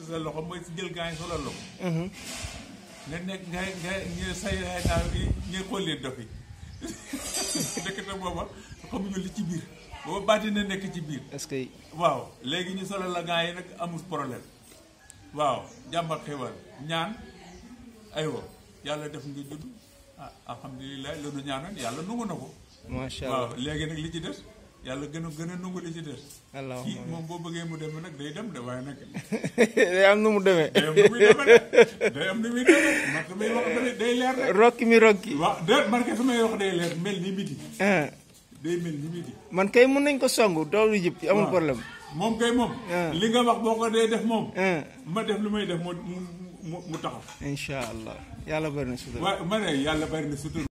sa loxo mooy si jël gaa yi solal la ko nga nekk nga nga nga say ay naaw yi nga xollee dof yi ndekete booba xamuñu li ci biir booba baati na nekk ci biir est-ce que waaw léegi ñu solal la gaa yi nag amul problème waaw jàmm ak xéwal ñaan aywa yàlla def nga judd ah alhamdulilah loolu ñaanoon yàlla nangu na ko macha waaw allah léegi nag li ci des yàlla gën a gën a nangu li ci des kii allahumma moom boo bëggee mu dem nag day dem de waaye nag day am nu mu demee day am nu muy demee de day am nu muy demee man samay wax day day leer rek rokki mi rokki waaw de man kay samay wax day leer mel ni midi ah day mel ni midi man kay mun nañ ko songu doolu jëpp amul waaw. problème moom kay moom Ah. li nga wax boo ko dee def moom ah ma def lu may def mu mu mu taxaw incha allah yàlla bari na sutura waaye ma ne yàlla bari na sutur